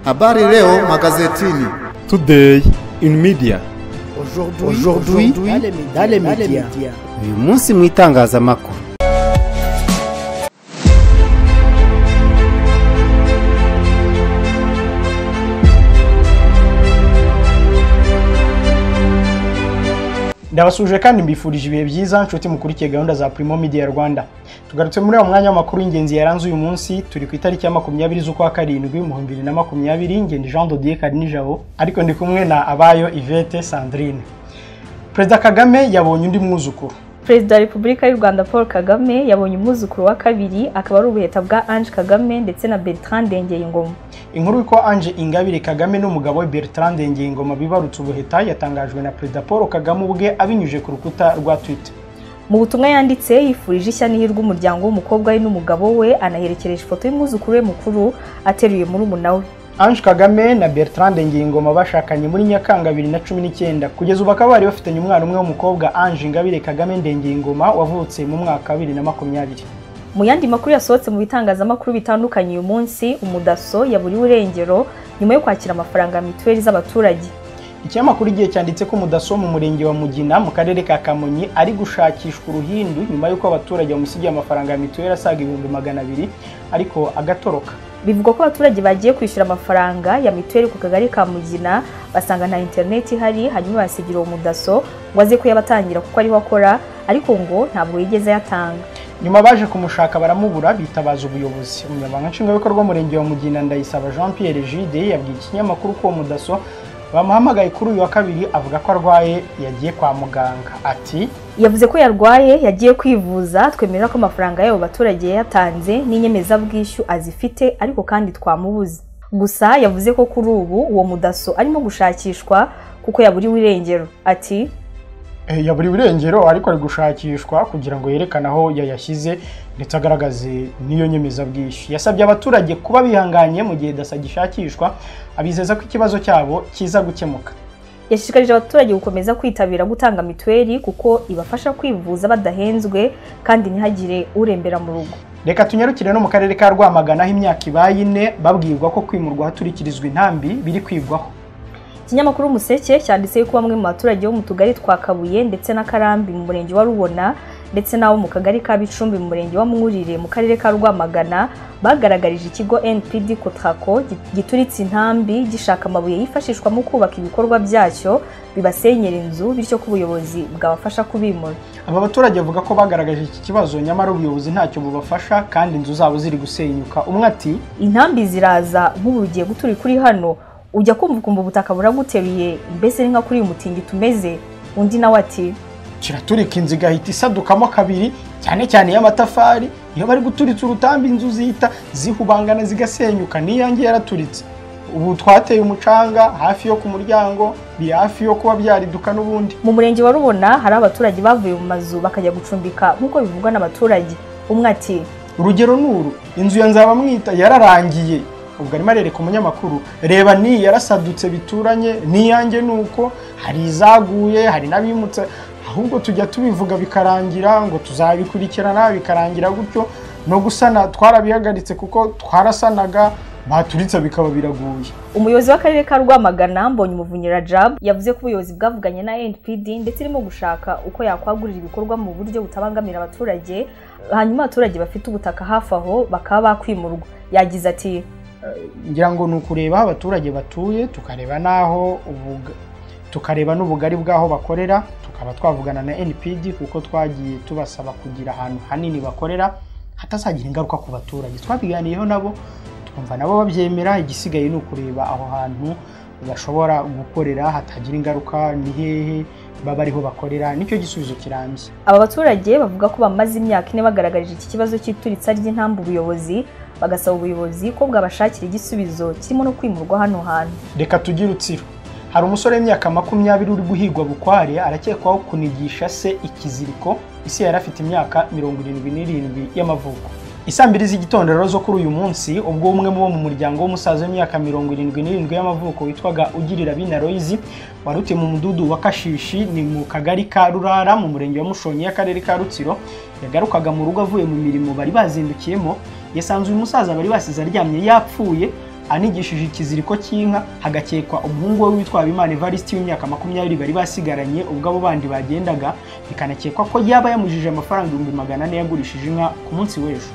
Habari leo magazetini. Today in media. Aujourd'hui dans les médias. uyu munsi mu itangazamakuru ndabasuje kandi mbifurije ibihe byiza nshuti mukurikiye gahunda za Primo Media Rwanda tugarutse muri uwo mwanya w'amakuru y'ingenzi yaranze uyu munsi turi ku itariki ya makumyabiri z'ukwa karindwi mu bihumbi bibiri na makumyabiri ngende Jean de Dieu Karinijabo ariko ndi kumwe na Abayo Yvette Sandrine Perezida Kagame yabonye undi mwuzukuru perezida wa repubulika y'u rwanda paul kagame yabonye umwuzukuru wa kabiri akaba ari ubuheta bwa ange kagame ndetse na bertrand ndengeyingoma inkuru y'uko Ange Ingabire Kagame n'umugabo we Bertrand Ndengiyingoma bibarutse ubuheta yatangajwe na Perezida Paul Kagame ubwe abinyujije ku rukuta rwa Twitter mu butumwa yanditse yifurije ishya n'ihirwe umuryango w'umukobwa we n'umugabo we anaherekereje ifoto y'umwuzukuru we mukuru ateruye murumuna we Ange Kagame na Bertrand Ngingoma bashakanye muri Nyakanga 2019 kugeza ubu bakaba bari bafitanye umwana umwe w'umukobwa Ange Ingabire Kagame Ndengingoma wavutse mu mwaka wa 2020 mu yandi makuru yasohotse mu bitangazamakuru bitandukanye uyu munsi umudaso yaburiwe irengero nyuma yo kwakira amafaranga ya mituweli z'abaturage ikinyamakuru igihe cyanditse ko umudaso wo mu murenge wa Mugina mu karere ka Kamonyi ari gushakishwa uruhindu nyuma y'uko abaturage bamusigiye amafaranga ya mituweli asaga ibihumbi magana abiri ariko agatoroka bivugwa ko abaturage bagiye kwishyura amafaranga ya mituweli ku kagari ka mugina basanga nta interineti ihari hanyuma basigira uwo mudaso ngo aze kuyabatangira kuko ariho akora ariko ngo ntabwo yigeze ayatanga nyuma baje kumushaka baramubura bitabaza ubuyobozi umunyamabanga nshingwabikorwa w'umurenge wa mugina ndayisaba jean pierre gide yabwiye ikinyamakuru ko uwo mudaso bamuhamagaye kuri uyu wa kabiri avuga ko arwaye yagiye kwa muganga ati yavuze ko yarwaye yagiye kwivuza twemerera ko amafaranga y'abo baturage yayatanze n'inyemezabwishyu azifite ariko kandi twamubuze gusa yavuze ko kuri ubu uwo mudaso arimo gushakishwa kuko yaburiwe irengero ati "Eh, yaburiwe irengero ariko ari gushakishwa kugira ngo yerekane aho yayashyize ndetse agaragaze n'iyo nyemezabwishyu yasabye abaturage kuba bihanganye mu gihe dasa gishakishwa abizeza ko ikibazo cyabo kiza gukemuka yashishikarije abaturage gukomeza kwitabira gutanga mituweli kuko ibafasha kwivuza badahenzwe kandi ntihagire urembera mu rugo reka tunyarukire no mu karere ka rwamagana aho imyaka ibaye ine babwirwa ko kwimurwa haturikirizwa intambi biri kwigwaho ikinyamakuru umuseke cyanditse yuko bamwe mu baturage bo mu tugari twa kabuye ndetse na karambi mu murenge wa rubona ndetse n'abo mu kagari ka bicumbi mu murenge wa mwurire mu karere ka rwamagana bagaragarije ikigo npd kotrako gi- gituritse intambi gishaka amabuye yifashishwa mu kubaka ibikorwa byacyo bibasenyera inzu bityo ko ubuyobozi bwabafasha kubimura aba baturage bavuga ko bagaragaje iki kibazo nyamara ubuyobozi ntacyo bubafasha kandi inzu zabo ziri gusenyuka umwe ati intambi ziraza nk'ubu ugiye gutura kuri hano ujya kumva ukumva ubutaka buraguteruye mbese ni nka kuri uyu mutingito umeze undi nawe ati kiraturika inzu igahita isadukamo kabiri cyane cyane iy'amatafari iyo bari guturitsa urutambi inzu zihita zihubangana zigasenyuka n'iyange yaraturitse ubu twateye umucanga hafi yo ku muryango biri hafi yo kuba byariduka n'ubundi mu murenge wa rubona hari abaturage bavuye mu mazu bakajya gucumbika nk'uko bivugwa n'abaturage umwe ati urugero nuru inzu ya nzabamwita yararangiye ubwo arimo arereka umunyamakuru reba ni yarasadutse bituranye n'iyanjye ni uko hari izaguye hari n'abimutse ahubwo tujya tubivuga bikarangira ngo tuzabikurikirana bikarangira gutyo no gusana twarabihagaritse kuko twarasanaga baturitse bikaba biraguye umuyobozi w'akarere ka rwamagana mbonye umuvunyira jab yavuze ko ubuyobozi bwavuganye na npd ndetse irimo gushaka uko yakwagurira ibikorwa mu buryo butabangamira abaturage hanyuma abaturage bafite ubutaka hafi aho bakaba bakwimurwa yagize ati ngira ngo ni ukureba aho abaturage batuye tukareba n'aho ubuga- tukareba n'ubugari bw'aho bakorera tukaba twavugana na npd kuko twagiye tubasaba kugira ahantu hanini bakorera hatazagira ingaruka ku baturage twabiganiyeho nabo twumva nabo babyemera igisigaye ni ukureba aho hantu bashobora gukorera hatagira ingaruka ni hehe baba ariho bakorera nicyo gisubizo kirambye aba baturage bavuga ko bamaze imyaka ine bagaragarije iki kibazo cy'ituritsa ry'intambu ubuyobozi bagasaba ubuyobozi ko bwabashakira igisubizo kirimo no kwimurwa hano hantu reka tugire utsiro hari umusore w'imyaka makumyabiri uri guhigwa bukware arakekwaho kunigisha se ikiziriko isi yari afite imyaka mirongo irindwi n'irindwi y'amavuko isambiri z'igitondo rero zo kuri uyu munsi ubwo umwe mu bo mu muryango w'umusaza w'imyaka mirongo irindwi n'irindwi y'amavuko witwaga ugirira bina royizi wari utuye mu mudugudu wa kashishi ni mu kagari ka rurara mu murenge wa mushonyi y'akarere ka rutsiro yagarukaga mu rugo avuye mu mirimo bari bazindukiyemo yasanze uyu musaza bari basize aryamye yapfuye anigishije ikiziriko cy'inka hagakekwa umuhungu we witwa habimana evariste w'imyaka makumyabiri bari basigaranye ubwo abo bandi bagendaga bikanakekwa ko yaba yamujije amafaranga ibihumbi magana ane yagurishije inka ku munsi w'ejo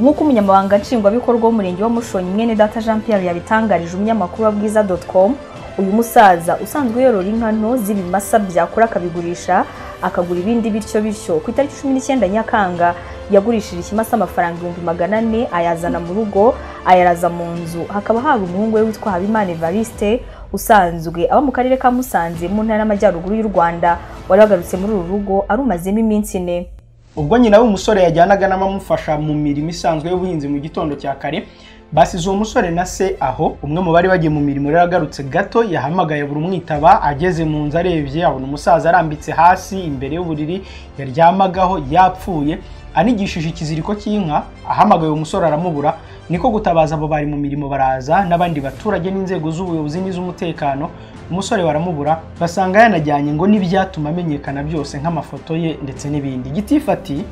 nk'uko umunyamabanga nshingwabikorwa w'umurenge wa mushonyi mwene data jean pierre yabitangarije umunyamakuru wa bwiza com uyu musaza usanzwe yorora inka nto z'ibimasa byakura akabigurisha akagura ibindi bityo bityo ku itariki cumi n'icyenda nyakanga yagurishije ikimasa amafaranga ibihumbi magana ane ayazana mu rugo ayaraza mu nzu hakaba hari umuhungu we witwa habimana evariste usanzwe aba mu karere ka musanze mu ntara y'amajyaruguru y'u rwanda wari wagarutse muri uru rugo arumazemo iminsi ine ubwo nyina w'umusore yajyanaga n'abamufasha mu mirimo isanzwe y'ubuhinzi mu gitondo cya kare basize uwo musore na se aho umwe mu bari bagiye mu mirimo rero agarutse gato yahamagaye buri umwitaba ageze mu nzu arebye abona umusaza arambitse hasi imbere y'uburiri yaryamagaho yapfuye anigishije ikiziriko cy'inka ahamagaye uwo musore aramubura niko gutabaza abo bari mu mirimo baraza n'abandi baturage n'inzego z'ubuyobozi n'iz'umutekano umusore baramubura basanga yanajyanye ngo n'ibyatuma amenyekana byose nk'amafoto ye ndetse n'ibindi gitifati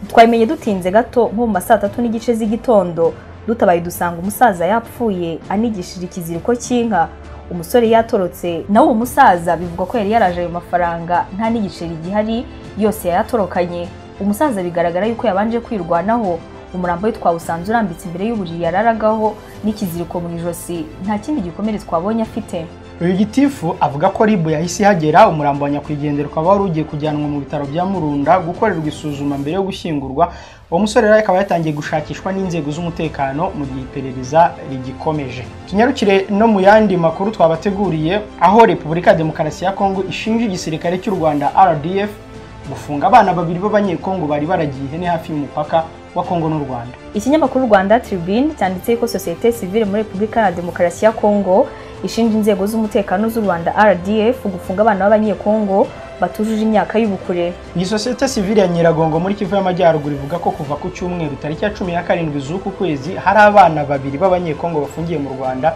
twabimenye dutinze gato nko mu ma saa tatu n'igice z'igitondo dutabaye dusanga umusaza yapfuye anigishije ikiziriko cy'inka umusore yatorotse nawe uwo musaza bivugwa ko yari yaraje ayo mafaranga nta n'igiceri gihari yose yayatorokanye umusaza bigaragara yuko yabanje kwirwanaho umurambo we twawusanze urambitse imbere y'uburiri yararagaho n'ikiziriko mu ijosi nta kindi gikomere twabonye afite uyu gitifu avuga ko ribu yahise ihagera umurambo wa nyakwigendera ukaba wari ugiye kujyanwa mu bitaro bya murunda gukorerwa isuzuma mbere yo gushyingurwa uwo musore rero akaba yatangiye gushakishwa n'inzego z'umutekano mu gihe iperereza rigikomeje tunyarukire no mu yandi makuru twabateguriye aho repubulika ya demokarasi ya kongo ishinja igisirikare cy'u rwanda rdf gufunga abana babiri b'abanyekongo bari baragiye ihene hafi y'umupaka wa kongo n'u rwanda ikinyamakuru rwanda tribune cyanditse ko sosiyete sivile muri repubulika ya demokarasi ya kongo ishinja inzego z'umutekano z'u rwanda rdf gufunga abana b'abanyekongo batujuje imyaka y'ubukure iyi sosiyete sivile ya nyiragongo muri kivu y'amajyaruguru ivuga ko kuva ku cyumweru tariki ya cumi na karindwi z'uku kwezi hari abana babiri b'abanyekongo bafungiye mu rwanda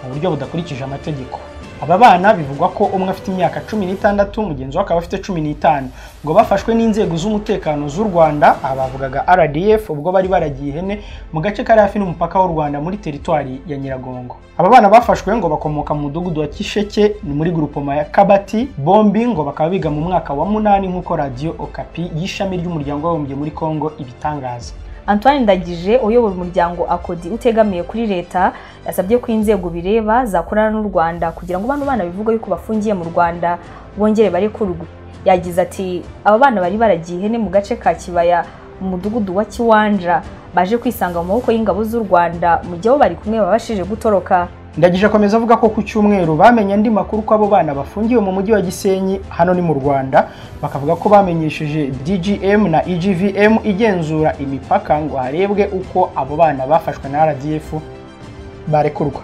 mu buryo budakurikije amategeko aba bana bivugwa ko umwe afite imyaka cumi n'itandatu mugenzi we akaba afite cumi n'itanu ngo bafashwe n'inzego z'umutekano z'u rwanda abavugaga rdf ubwo bari baragiye ihene mu gace kari hafi n'umupaka w'u rwanda muri teritwari ya nyiragongo aba bana bafashwe ngo bakomoka mu mudugudu wa kisheke ni muri gurupoma ya kabati bombi ngo bakaba biga mu mwaka wa munani nk'uko radiyo okapi y'ishami ry'umuryango w'abibumbye muri kongo ibitangaza antoine ndagije uyobora umuryango akodi utegamiye kuri leta yasabye ko inzego bireba zakorana n'u rwanda kugira ngo bano bana bivugwe yuko bafungiye mu rwanda bongere barekurwe yagize ati aba bana bari baragiye ihene mu gace ka kibaya mu mudugudu wa kiwanja baje kwisanga mu maboko y'ingabo z'u rwanda mu gihe bo bari kumwe babashije gutoroka ndagije akomeza avuga ko ku cyumweru bamenye andi makuru ko abo bana bafungiwe mu mujyi wa gisenyi hano ni mu rwanda bakavuga ko bamenyesheje dgm na egvm igenzura imipaka ngo harebwe uko abo bana bafashwe na rdf barekurwa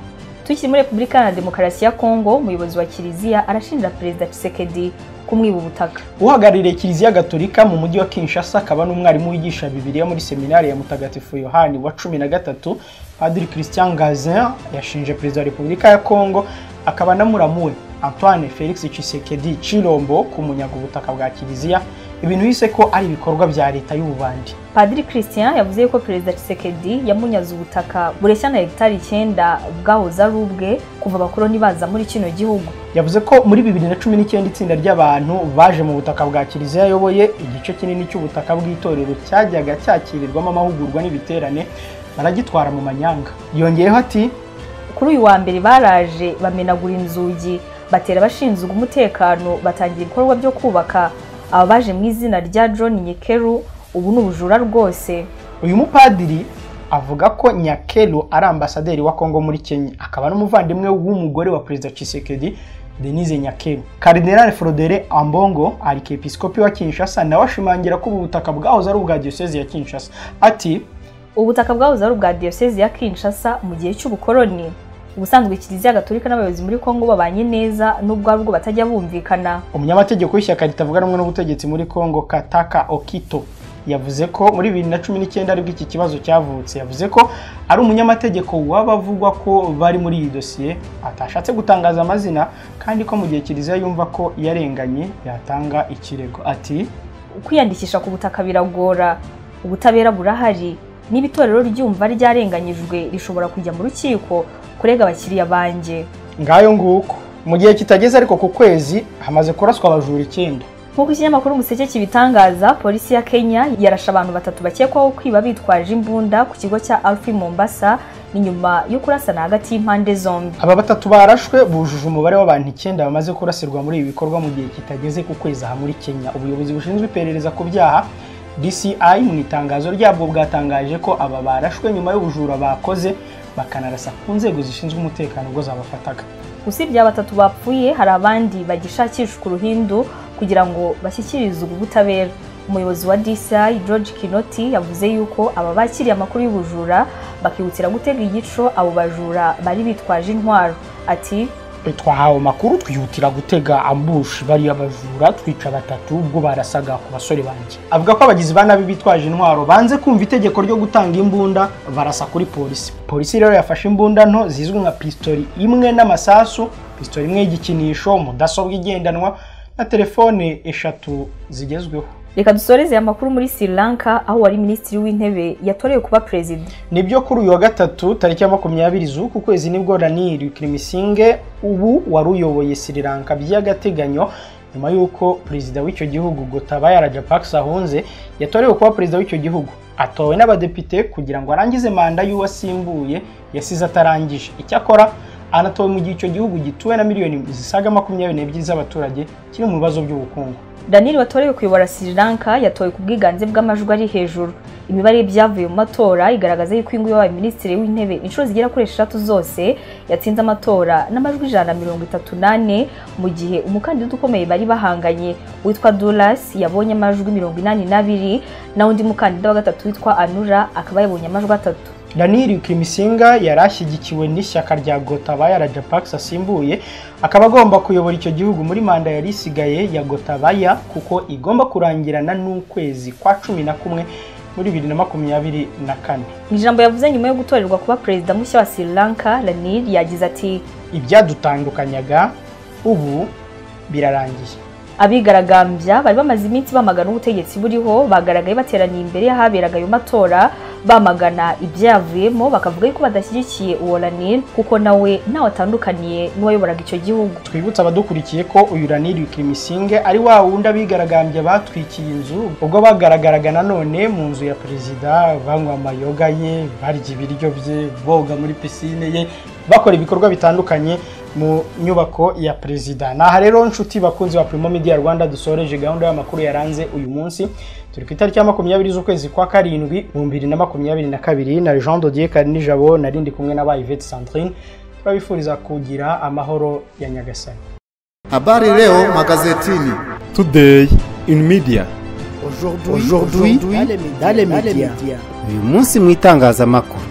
tukiri muri repubulika ya demokarasi ya kongo umuyobozi wa kiliziya arashinja perezida Tshisekedi kumwiba ubutaka uhagarariye kiliziya gatolika mu mujyi wa kinshasa akaba n'umwarimu wigisha bibiliya muri seminari ya mutagatifu yohani wa cumi na gatatu padiri christian gazin yashinje perezida wa repubulika ya kongo akaba anamuramu we antoine felix Tshisekedi cirombo kumunyaga ubutaka bwa kiliziya ibintu yise ko ari ibikorwa bya leta y'ububandi padiri christian yavuze ko perezida Tshisekedi yamunyaze ubutaka bureshya na hegitari icyenda bwahoze ari ubwe kuva abakoloni baza muri kino gihugu yavuze ko muri bibiri na cumi n'icyenda itsinda ry'abantu baje mu butaka bwa kiliziya ayoboye igice kinini cy'ubutaka bw'itorero cyajyaga cyakirirwamo amahugurwa n'ibiterane baragitwara mu manyanga yongeyeho ati kuri uyu wa mbere baraje bamenagura inzugi batera abashinzwe umutekano batangira ibikorwa byo kubaka aba baje mu izina rya john nyekeru ubu ni ubujura rwose uyu mupadiri avuga ko nyakeru ari ambasaderi wa kongo muri kenya akaba n'umuvandimwe w'umugore wa perezida Tshisekedi denise nyakeru karidinali forodere ambongo arikepisikopi wa kinshasa nawe ashimangira ko ubu butaka bwahoze ari ubwa diyosezi ya kinshasa ati ubutaka bwahoze ari ubwa diyosezi ya kinshasa mu gihe cy'ubukoroni ubusanzwe kiliziya gatolika n'abayobozi muri kongo babanye neza n'ubwo ari ubwo batajya bumvikana umunyamategeko w'ishyaka ritavuga rumwe n'ubutegetsi muri kongo kataka okito yavuze ko muri bibiri na cumi n'icyenda aribwo iki kibazo cyavutse yavuze ko ari umunyamategeko w'abavugwa ko bari muri iyi dosiye atashatse gutangaza amazina kandi ko mu gihe kiliziya yumva ko yarenganye yatanga ikirego ati kwiyandikisha ku butaka biragora ubutabera burahari niba itorero ryumva ryarenganyijwe rishobora kujya mu rukiko kurega abakiriya banjye ngayo nguko mu gihe kitageze ariko ku kwezi hamaze kuraswa abajura icyenda nk'uko ikinyamakuru Umuseke kibitangaza polisi ya kenya yarashe abantu batatu bakekwaho kwiba bitwaje imbunda ku kigo cya alfi mombasa ni nyuma yo kurasana hagati y'impande zombi aba batatu barashwe bujuje umubare w'abantu icyenda bamaze kurasirwa muri ibi bikorwa mu gihe kitageze ku kwezi aha muri kenya ubuyobozi bushinzwe iperereza ku byaha DCI mu itangazo ryabwo bwatangaje ko aba barashwe nyuma y'ubujura bakoze bakanarasa ku nzego zishinzwe umutekano ubwo zabafataga usibye aba batatu bapfuye hari abandi bagishakishwa uruhindu kugira ngo bashyikirizwe ubutabera umuyobozi wa DCI George Kinoti yavuze yuko aba bakiriye amakuru y'ubujura bakihutira gutega igico abo bajura bari bitwaje intwaro ati twahawe amakuru twihutira gutega ambushi bariya bajura twica batatu ubwo barasaga ku basore banjye avuga ko abagizi ba nabi bitwaje intwaro banze kumva itegeko ryo gutanga imbunda barasa kuri polisi polisi rero yafashe imbunda nto zizwi nka pisitori imwe n'amasasu pisitori imwe y'igikinisho mudasobwa igendanwa na telefone eshatu zigezweho reka dusoreze aya makuru muri Sri Lanka aho wari minisitiri w'intebe yatorewe kuba perezida nibyo kuri uyu wa gatatu tariki ya makumyabiri z'uku kwezi nibwo ranil kirimusinge ubu wari uyoboye Sri Lanka by'agateganyo nyuma y'uko perezida w'icyo gihugu Gotabaya Rajapaksa ahunze yatorewe kuba perezida w'icyo gihugu atowe n'abadepite kugira ngo arangize manda y'uwo asimbuye yasize atarangije icyakora anatowe mu gihe icyo gihugu gituwe na miliyoni zisaga makumyabiri n'ebyiri z'abaturage kiri mu bibazo by'ubukungu daniyeli watorewe kuyobora Sri Lanka yatowe ku bwiganze bw'amajwi ari hejuru imibare y'ibyavuye mu matora igaragaza yuko uyu nguyu wabaye minisitiri w'intebe inshuro zigera kuri eshatu zose yatsinze amatora n'amajwi ijana na mirongo itatu n'ane mu gihe umukandida ukomeye bari bahanganye witwa Duras yabonye amajwi mirongo inani n'abiri naho undi mukandida wa gatatu witwa Anura akaba yabonye amajwi atatu Daniyeli Kimisinga yari ashyigikiwe n'ishyaka rya Gotabaya Rajapaksa asimbuye akaba agomba kuyobora icyo gihugu muri manda yari isigaye ya Gotabaya kuko igomba kurangirana n'ukwezi kwa cumi na kumwe muri bibiri na makumyabiri na kane mu ijambo yavuze nyuma yo gutorerwa kuba perezida mushya wa Sri Lanka Ranil yagize ati ibyadutandukanyaga ubu birarangiye abigaragambya bari bamaze iminsi bamagana ubutegetsi buriho bagaragaye bateraniye imbere y'ahaberaga ayo matora bamagana ibyayavuyemo bakavuga yuko badashyigikiye uwo ranil kuko nawe ntawe atandukaniye n'uwayoboraga icyo gihugu twibutsa abadukurikiye ko uyu ranil kimisinge ari wa wundi abigaragambya batwikiye inzu ubwo bagaragaraga nanone mu nzu ya perezida banywa amayoga ye barya ibiryo bye boga muri pisine ye bakora ibikorwa bitandukanye mu nyubako ya perezida ni aha rero nshuti bakunzi ba Primo Media Rwanda dusoreje gahunda y'amakuru yaranze uyu munsi turi ku itariki ya makumyabiri z'ukwezi kwa karindwi mu bibiri na makumyabiri na kabiri na Jean Dodier Karinijabo nari ndi kumwe na Yvette Sandrine turabifuriza kugira amahoro ya Nyagasani Habari leo magazetini. Today in media. Aujourd'hui, dans les médias. Uyu munsi mu itangazamakuru.